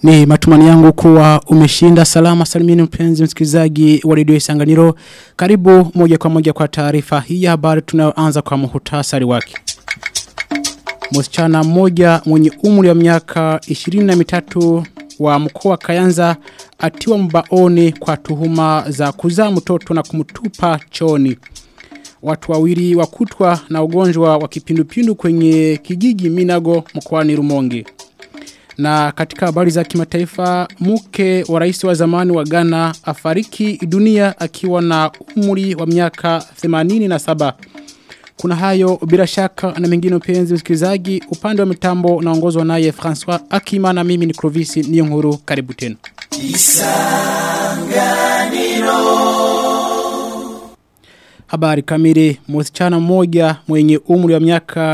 Ni matumani yangu kuwa umeshinda salama salimini mpenzi msikilizaji wa redio Isanganiro. Karibu moja kwa moja kwa taarifa hii ya habari tunayoanza kwa muhtasari wake. Msichana mmoja mwenye umri wa miaka 23 wa mkoa Kayanza atiwa mbaoni kwa tuhuma za kuzaa mtoto na kumtupa choni. Watu wawili wakutwa na ugonjwa wa kipindupindu kwenye kijiji Minago mkoani Rumonge. Na katika habari za kimataifa, mke wa rais wa zamani wa Ghana afariki dunia akiwa na umri wa miaka 87. Kuna hayo bila shaka na mengine upenzi msikilizaji, upande wa mitambo naongozwa naye François Akima na mimi ni Clovis Niyonkuru karibu tena. Isanganiro Habari kamili, msichana mmoja mwenye umri wa miaka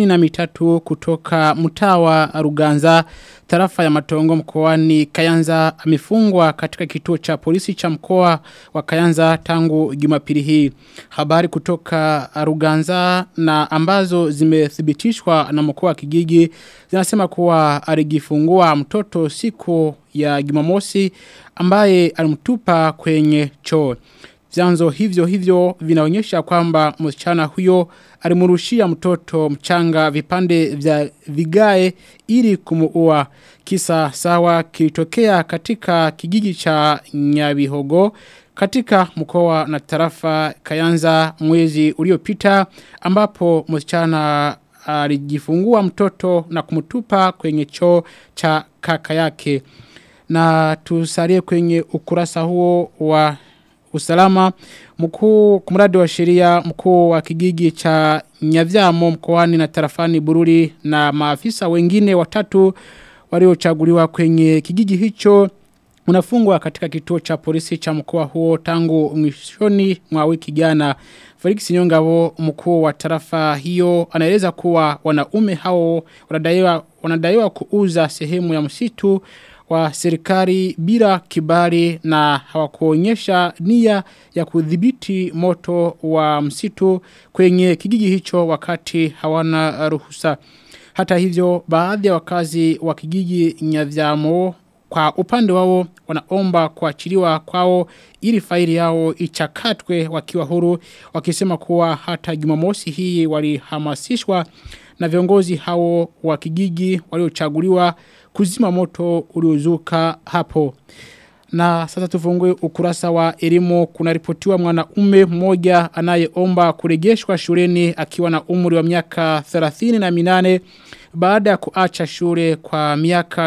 23 kutoka mtawa Ruganza, tarafa ya Matongo mkoani Kayanza amefungwa katika kituo cha polisi cha mkoa wa Kayanza tangu Jumapili hii. Habari kutoka Ruganza na ambazo zimethibitishwa na mkoa wa Kigigi zinasema kuwa alijifungua mtoto siku ya Jumamosi ambaye alimtupa kwenye choo. Vyanzo hivyo hivyo vinaonyesha kwamba msichana huyo alimurushia mtoto mchanga vipande vya vigae ili kumuua. Kisa sawa kilitokea katika kijiji cha Nyabihogo katika mkoa na tarafa Kayanza mwezi uliopita ambapo msichana alijifungua mtoto na kumtupa kwenye choo cha kaka yake. Na tusalie kwenye ukurasa huo wa usalama mkuu kumradi wa sheria mkuu wa kijiji cha Nyavyamo mkoani na tarafani Bururi na maafisa wengine watatu waliochaguliwa kwenye kijiji hicho unafungwa katika kituo cha polisi cha mkoa huo tangu mwishoni mwa wiki jana Felix Nyongabo mkuu wa tarafa hiyo anaeleza kuwa wanaume hao wanadaiwa wanadaiwa kuuza sehemu ya msitu wa serikali bila kibali na hawakuonyesha nia ya kudhibiti moto wa msitu kwenye kijiji hicho wakati hawana ruhusa. Hata hivyo baadhi ya wakazi wa kijiji Nyavyamo kwa upande wao wanaomba kuachiliwa kwao ili faili yao ichakatwe wakiwa huru wakisema kuwa hata Jumamosi hii walihamasishwa na viongozi hao wa kijiji waliochaguliwa kuzima moto uliozuka hapo. Na sasa tufungue ukurasa wa elimu kuna ripotiwa mwanaume mmoja anayeomba kurejeshwa shuleni akiwa na umri wa miaka 38 baada ya kuacha shule kwa miaka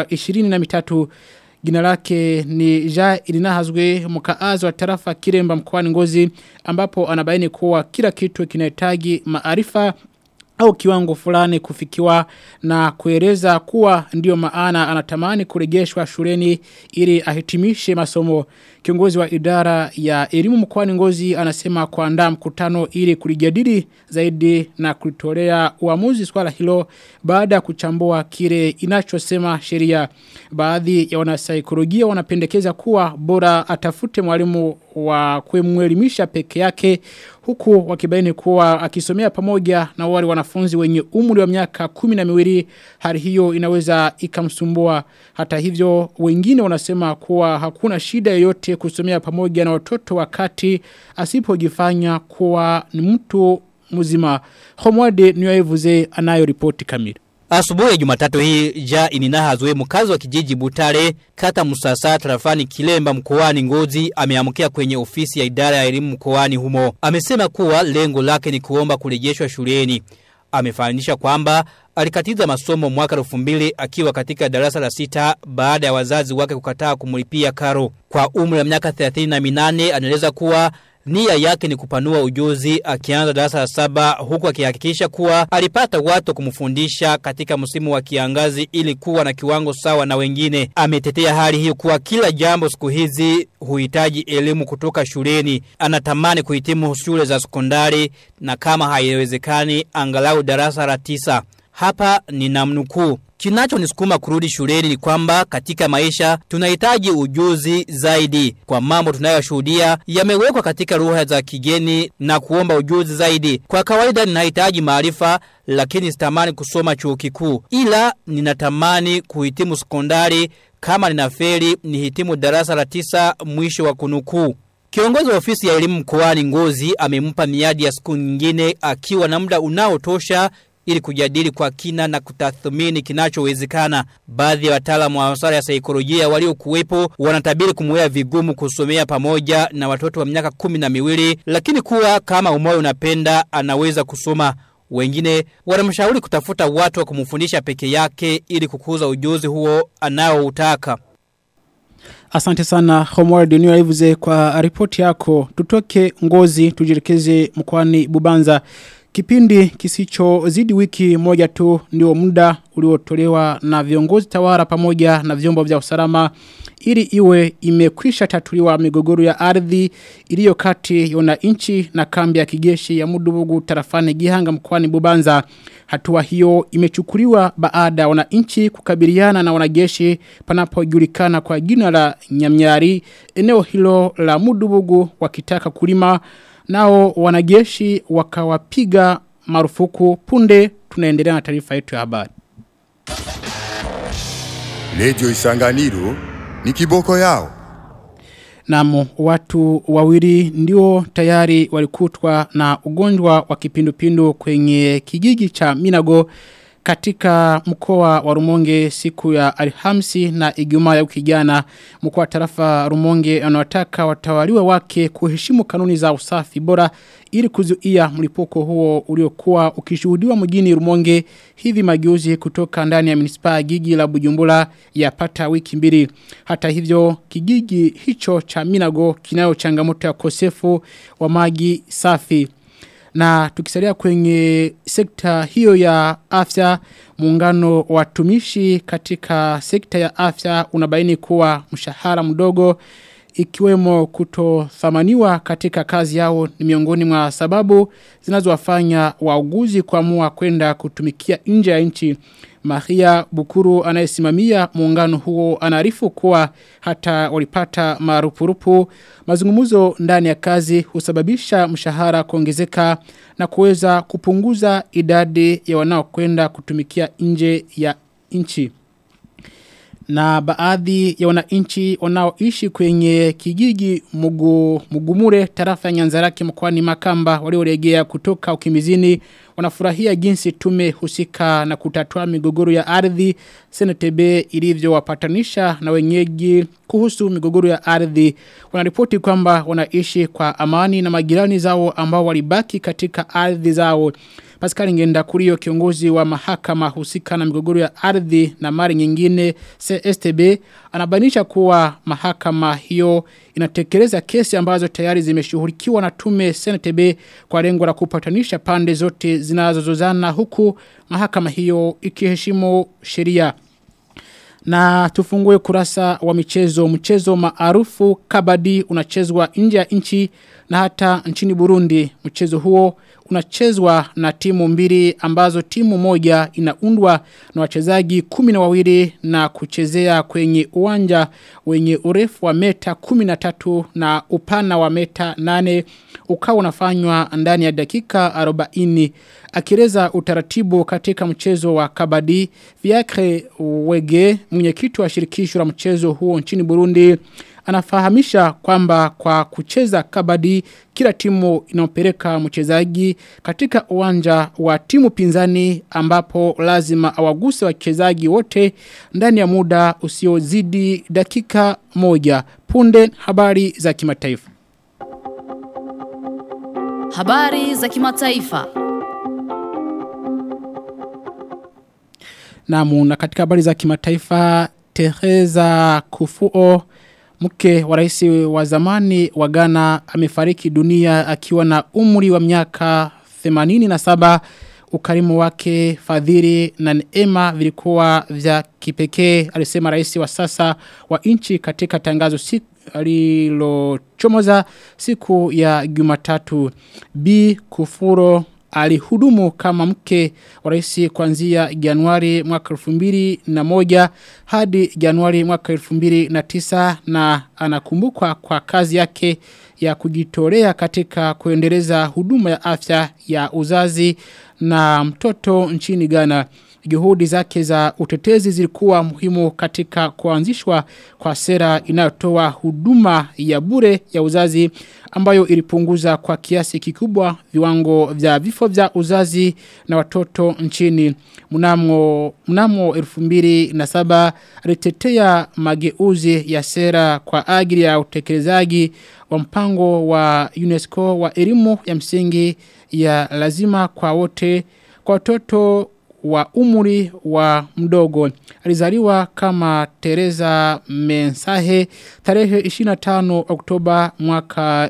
23 Jina lake ni Ja Ilinahazwe mkaazi wa tarafa Kiremba mkoani Ngozi ambapo anabaini kuwa kila kitu kinahitaji maarifa au kiwango fulani kufikiwa na kueleza kuwa ndio maana anatamani kurejeshwa shuleni ili ahitimishe masomo. Kiongozi wa idara ya elimu mkoani Ngozi anasema kuandaa mkutano ili kulijadili zaidi na kulitolea uamuzi swala hilo baada ya kuchambua kile inachosema sheria. Baadhi ya wanasaikolojia wanapendekeza kuwa bora atafute mwalimu wa kumwelimisha peke yake huku wakibaini kuwa akisomea pamoja na wale wanafunzi wenye umri wa miaka kumi na miwili hali hiyo inaweza ikamsumbua hata hivyo wengine wanasema kuwa hakuna shida yoyote kusomea pamoja na watoto wakati asipojifanya kuwa ni mtu mzima Homwade niwaevuze anayo ripoti kamili Asubuhi ya Jumatatu hii ja ininahazwe mkazi wa kijiji Butare kata Musasa tarafani Kilemba mkoani Ngozi ameamkia kwenye ofisi ya idara ya elimu mkoani humo. Amesema kuwa lengo lake ni kuomba kurejeshwa shuleni. Amefananisha kwamba alikatiza masomo mwaka 2000 akiwa katika darasa la sita baada ya wazazi wake kukataa kumlipia karo. Kwa umri wa miaka 38 anaeleza kuwa Nia yake ni kupanua ujuzi akianza darasa la saba huku akihakikisha kuwa alipata watu kumfundisha katika msimu wa kiangazi ili kuwa na kiwango sawa na wengine. Ametetea hali hiyo kuwa kila jambo siku hizi huhitaji elimu kutoka shuleni. Anatamani kuhitimu shule za sekondari na kama haiwezekani angalau darasa la tisa. Hapa ni namnukuu. Kinacho nisukuma kurudi shuleni ni kwamba katika maisha tunahitaji ujuzi zaidi. Kwa mambo tunayoshuhudia yamewekwa katika lugha za kigeni na kuomba ujuzi zaidi. Kwa kawaida ninahitaji maarifa lakini sitamani kusoma chuo kikuu. Ila ninatamani kuhitimu sekondari kama ninafeli ni hitimu darasa la tisa mwisho wa kunukuu. Kiongozi wa ofisi ya elimu mkoani Ngozi amempa miadi ya siku nyingine akiwa na muda unaotosha ili kujadili kwa kina na kutathmini kinachowezekana. Baadhi ya wataalamu wa masuala ya saikolojia waliokuwepo wanatabiri kumwea vigumu kusomea pamoja na watoto wa miaka kumi na miwili, lakini kuwa kama umoyo unapenda anaweza kusoma. Wengine wanamshauri kutafuta watu wa kumfundisha peke yake ili kukuza ujuzi huo anaoutaka. Asante sana Homeward New Lives kwa ripoti yako. Tutoke ngozi tujirekeze mkoani Bubanza. Kipindi kisicho zidi wiki moja tu ndio muda uliotolewa na viongozi tawara pamoja na vyombo vya usalama ili iwe imekwisha tatuliwa migogoro ya ardhi iliyo kati ya wananchi na kambi ya kijeshi ya Mudubugu tarafani Gihanga mkoani Bubanza. Hatua hiyo imechukuliwa baada ya wananchi kukabiliana na wanajeshi panapojulikana kwa jina la Nyamnyari eneo hilo la Mudubugu wakitaka kulima nao wanajeshi wakawapiga marufuku punde tunaendelea na taarifa yetu ya habari. Lejo Isanganiro ni kiboko yao. Namu watu wawili ndio tayari walikutwa na ugonjwa wa kipindupindu kwenye kijiji cha Minago katika mkoa wa Rumonge siku ya Alhamisi na Ijumaa ya wiki jana mkoa wa tarafa Rumonge anawataka watawaliwa wake kuheshimu kanuni za usafi bora ili kuzuia mlipuko huo uliokuwa ukishuhudiwa mjini Rumonge hivi majuzi kutoka ndani ya munisipa gigi la Bujumbura yapata wiki mbili hata hivyo kijiji hicho cha Minago kinayo changamoto ya kosefu wa maji safi na tukisalia kwenye sekta hiyo ya afya muungano wa watumishi katika sekta ya afya unabaini kuwa mshahara mdogo ikiwemo kutothamaniwa katika kazi yao ni miongoni mwa sababu zinazowafanya wauguzi kuamua kwenda kutumikia nje ya nchi. Maria Bukuru anayesimamia muungano huo anaarifu kuwa hata walipata marupurupu mazungumzo ndani ya kazi husababisha mshahara kuongezeka na kuweza kupunguza idadi ya wanaokwenda kutumikia nje ya nchi na baadhi ya wananchi wanaoishi kwenye kijiji mugu, mugumure tarafa ya nyanzaraki mkwani makamba walioregea kutoka ukimizini wanafurahia jinsi tume husika na kutatua migogoro ya ardhi CNTB ilivyowapatanisha na wenyeji kuhusu migogoro ya ardhi wanaripoti kwamba wanaishi kwa amani na majirani zao ambao walibaki katika ardhi zao Pascal Ngenda Kurio kiongozi wa mahakama husika na migogoro ya ardhi na mali nyingine CSTB anabainisha kuwa mahakama hiyo inatekeleza kesi ambazo tayari zimeshughulikiwa na tume CNTB kwa lengo la kupatanisha pande zote zinazozozana huku mahakama hiyo ikiheshimu sheria. Na tufungue kurasa wa michezo. Mchezo maarufu kabadi unachezwa nje ya nchi na hata nchini Burundi. Mchezo huo unachezwa na timu mbili ambazo timu moja inaundwa na wachezaji kumi na wawili na kuchezea kwenye uwanja wenye urefu wa meta kumi na tatu na upana wa meta nane ukawa unafanywa ndani ya dakika arobaini akireza utaratibu katika mchezo wa kabadi Fiacre Wege mwenyekiti wa shirikisho la mchezo huo nchini Burundi anafahamisha kwamba kwa kucheza kabadi kila timu inaopeleka mchezaji katika uwanja wa timu pinzani ambapo lazima awaguse wachezaji wote ndani ya muda usiozidi dakika moja punde habari za kimataifa Habari za kimataifa. Namu na katika habari za kimataifa Teresa Kufuo mke wa rais wa zamani wa Ghana amefariki dunia akiwa na umri wa miaka 87 ukarimu wake fadhili na neema vilikuwa vya kipekee alisema rais wa sasa wa nchi katika tangazo siku alilochomoza siku ya Jumatatu B Kufuro alihudumu kama mke wa rais kuanzia Januari mwaka 2001 hadi Januari mwaka 2009 na anakumbukwa kwa kazi yake ya kujitolea katika kuendeleza huduma ya afya ya uzazi na mtoto nchini Ghana. juhudi zake za utetezi zilikuwa muhimu katika kuanzishwa kwa sera inayotoa huduma ya bure ya uzazi ambayo ilipunguza kwa kiasi kikubwa viwango vya vifo vya uzazi na watoto nchini mnamo mnamo 2007 alitetea mageuzi ya sera kwa ajili ya utekelezaji wa mpango wa UNESCO wa elimu ya msingi ya lazima kwa wote kwa watoto wa umri wa mdogo. Alizaliwa kama Teresa Mensahe tarehe 25 Oktoba mwaka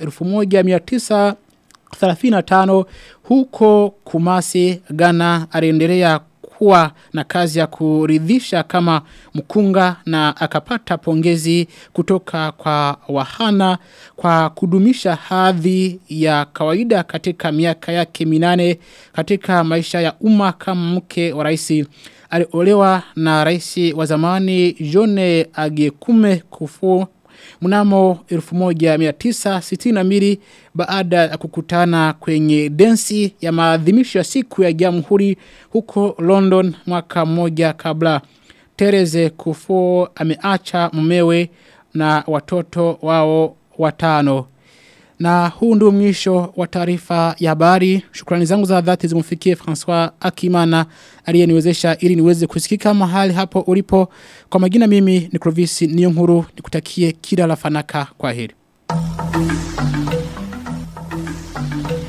1935 huko Kumasi, Ghana aliendelea kuwa na kazi ya kuridhisha kama mkunga na akapata pongezi kutoka kwa wahana kwa kudumisha hadhi ya kawaida katika miaka yake minane katika maisha ya umma kama mke wa raisi. Aliolewa na raisi wa zamani Jone Agekume kufu mnamo 1962 baada ya kukutana kwenye densi ya maadhimisho ya siku ya jamhuri huko London mwaka mmoja kabla. Tereze Kufo ameacha mumewe na watoto wao watano. Na huu ndio mwisho wa taarifa ya habari. Shukrani zangu za dhati zimfikie François Akimana aliyeniwezesha ili niweze kusikika mahali hapo ulipo. Kwa majina mimi ni Clovis Niyonkuru nikutakie kila la fanaka kwa heri.